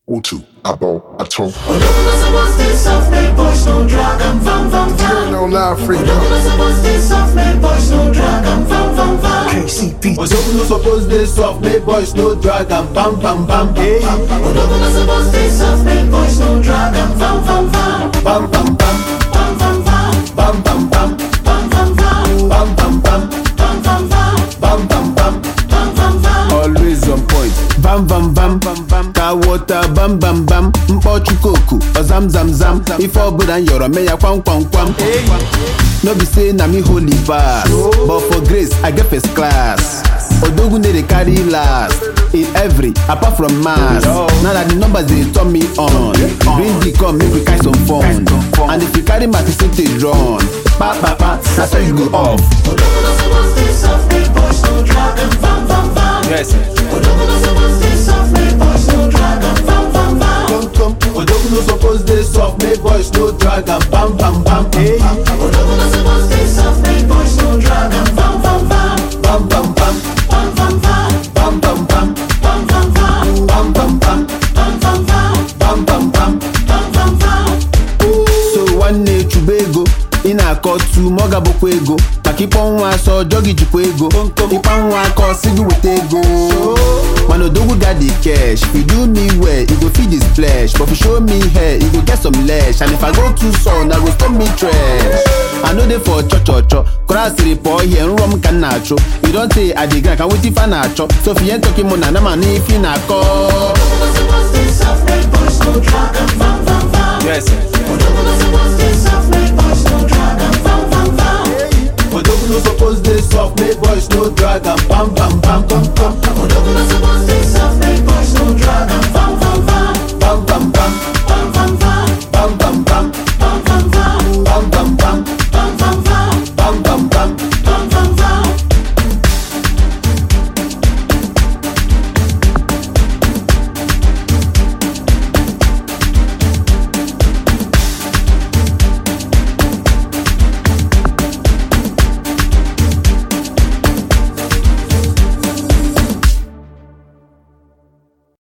O2, eyeball, I told. Podobno zabawny software głośno dragam wam wam wam No lie, free. Podobno zabawny software głośno dragam wam wam wam KCP. Ojogun no suppose dey soft, make boys no drag am bam bam bam hey. Podobno zabawny software głośno dragam wam wam wam bam bam bam Wam wam wam bam bam bam Wam wam wam bam bam bam Wam wam wam bam bam bam Wam wam wam always on point bam bam bam bam bam ka wọta bam bam bam mkpọchu koku ọzam zam zam ife ọbụla m yọrọ mee ya kwam kwam kwam no be say na me holy pass but for grace i get first class odogun dey dey carry last in every apart from mass now that the numbers dey turn me on bring the come make we catch some fun and if you carry my percentage run pa pa pa na so you go off. Podobno zabawny software głośno dragam wam wam wam Yes. Podobno zabawny software głośno dragam wam wam wam Odogun no suppose dey soft make boys no drag am bam bam bam hey. Podobno zabawny software głośno dragam wam wam wam bam bam bam Wam wam wam bam bam bam Wam wam wam bam bam bam Wam wam wam bam bam bam Wam wam wam so nwanne chụba ego ị na-akọ tu ma ọ gabụkwa ego maka ịkpọ nwa asọ ọjọ gị jikwa ego ịkpa nwa aka ọsị gị weta ego mana odogwu ga dị cash if you do me well e go feed his flesh but if you show me hair e go get some lesh and if i go too soon i go stop me trash i no dey for chọ chọ chọ kọrọ asịrị pụọ ihe nrọ m ka m na-achụ you don say i dey grind ka wetin fa na-achọ so if you ain't talking money na m anụ ife ị na-akọ Podobno zabawny